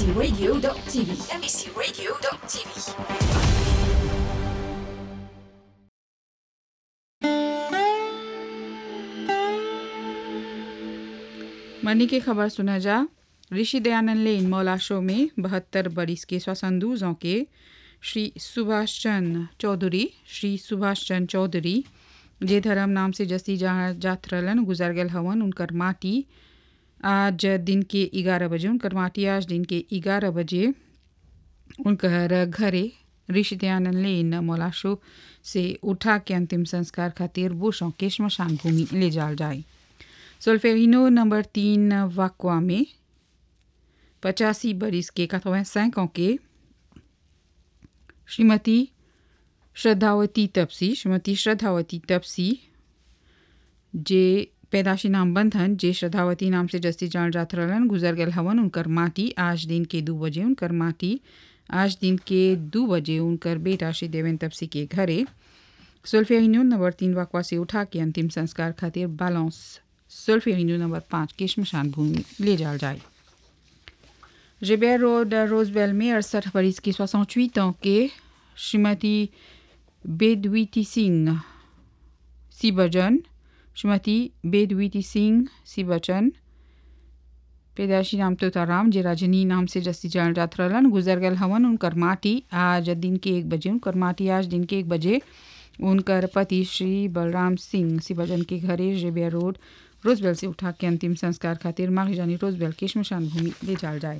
mbcradio.tv. mbcradio.tv. मनी की खबर सुना जा ऋषि दयानंद लेन मौला शो में बहत्तर बरिस के सोसंदूजों के श्री सुभाष चंद चौधरी श्री सुभाष चंद चौधरी जे धर्म नाम से जसी जहाँ जात रहलन गुजर गल हवन उनकर माटी आज दिन के ग्यारह बजे उनकर माटी आज दिन के ग्यारह बजे उनकर घरे ऋषि दयानंद लेन मौला शो से उठा के अंतिम संस्कार खातिर बुशों के श्मशान भूमि ले जाल जाए सोल्फेरिनो नंबर तीन वाकवा में पचासी बरिस के 85 ans के श्रीमती श्रद्धावती तपसी श्रीमती श्रद्धावती तपसी जे पैदाशी नाम बंधन जे श्रद्धावती नाम से जस्ती जान जात रहलन गुजर गल हवन उनकर माटी आज दिन के दो बजे उनकर माटी आज दिन के दो बजे उनकर बेटा श्री देवेंद्र तपसी के घरे सुल्फेरिनो नंबर तीन वाकवा से उठा के अंतिम संस्कार खातिर बालौंस सुल्फेरिनो नंबर पाँच के श्मशान भूमि ले जाल जाए रिबेर रोड रोजबेल में अड़सठ बरिस की सोसठ ans के श्रीमती बेदवीती सिंह सिबजन श्रीमती बेदवीती सिंह सिबचन पैदाशी नाम तोताराम जे राजनी नाम से जस्ती जान जात रहलन गुजर गल हवन उनकर माटी आज दिन के एक बजे उनकर माटी आज दिन के एक बजे उनकर पति श्री बलराम सिंह सिबजन के घरे रेबिया रोड रोजबेल से उठा के अंतिम संस्कार खातिर माघ जानी रोजबेल के श्मशान भूमि ले जाल जाए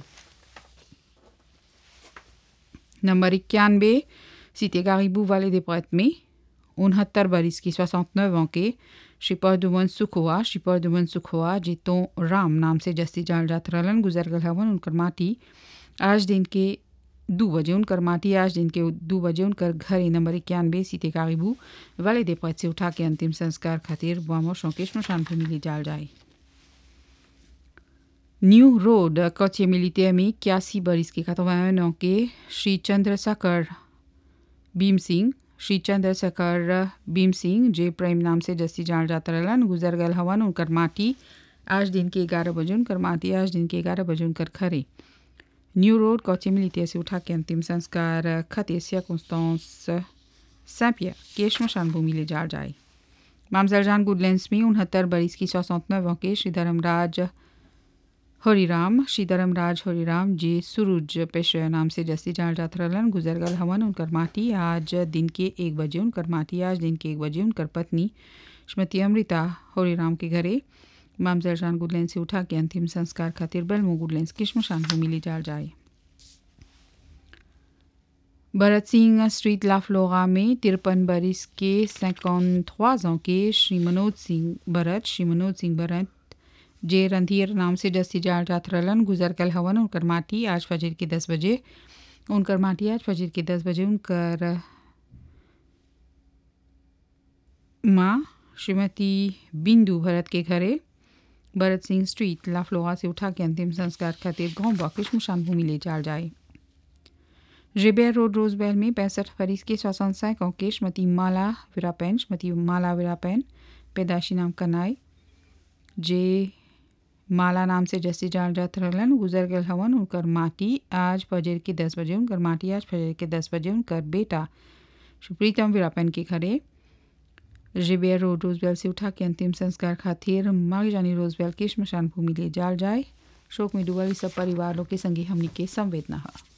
नंबर इक्यानवे सीते गारीबू वाले दे प्रत में उनहत्तर बरिस की सोixante ans के श्री परदुमन सुखोआ श्री परदुमन सुखोआ जितो राम नाम से जस्ती जाल जात रहलन गुजर गल हवन उनकर माटी आज दिन के दो बजे उनकर माटी आज दिन के दो बजे उनकर घर नंबर इक्यानवे सीते गारीबू वाले दे प्रत से उठा के अंतिम संस्कार खातिर बुआमो शौकेश श्मशान भूमि ले जाल जाए न्यू रोड कच्चे मिलिटियर में इक्यासी बरिस के 81 ans के श्री चंद्रशेखर भीम सिंह श्री चंद्रशेखर भीम सिंह जे प्रेम नाम से जस्ती जान जात रहलन गुजर गल हवन उनकर माटी आज दिन के ग्यारह बजे उनकर माटी आज दिन के ग्यारह बजे उनकर खरे न्यू रोड कच्चे मिलिटियर से उठा के अंतिम संस्कार खते circonstance सैंपियर के श्मशान भूमि ले जाल जाए मामजरजान गुडलैंड्स में उनहत्तर बरिस की सोixante ans के श्री धर्मराज हरिराम श्री धर्मराज हरिराम जी सुरुज पेशवा नाम से जस्ती जान जात रहलन गुजर गल हवन उनकर माटी आज दिन के एक बजे उनकर माटी आज दिन के एक बजे उनकर पत्नी श्रीमती अमृता हरिराम के घरे मामजरजान गुडलैंड से उठा के अंतिम संस्कार खातिर बेलमो गुडलैंड की श्मशान भूमि ले जाल जाए भरत सिंह स्ट्रीट लाफ्लोरा में तिरपन बरिस के 53 ans के श्री मनोज सिंह भरत श्री मनोज सिंह भरत जे रंधीर नाम से जस्ती जाल जात रहलन गुजर कल हवन उनकर माटी आज फजर के दस बजे उनकर माटी आज फजर के दस बजे उनकर माँ श्रीमती बिंदु भरत के घरे भरत सिंह स्ट्रीट लाफ्लोहा से उठा के अंतिम संस्कार खातिर गाँव बाकी श्मशान भूमि ले जाल जाए रिबेर रोड रोजबेल में पैंसठ फरीस के सोसठ ans के श्रीमती माला विरापैन श्रीमती माला विरापैन पैदाशी नाम कनाई जे माला नाम से जस्ती जान जात रहलन गुजर गल हवन उनकर माटी आज फजर के दस बजे उनकर माटी आज फजर के दस बजे उनकर बेटा सुप्रीतम वीरापन के घरे रिबेर रोड रोजबेल से उठा के अंतिम संस्कार खातिर माग जानी रोजबेल के श्मशान भूमि ले जाल जाए शोक में डूबल सब परिवार लोग के संगी हमनी के संवेदना है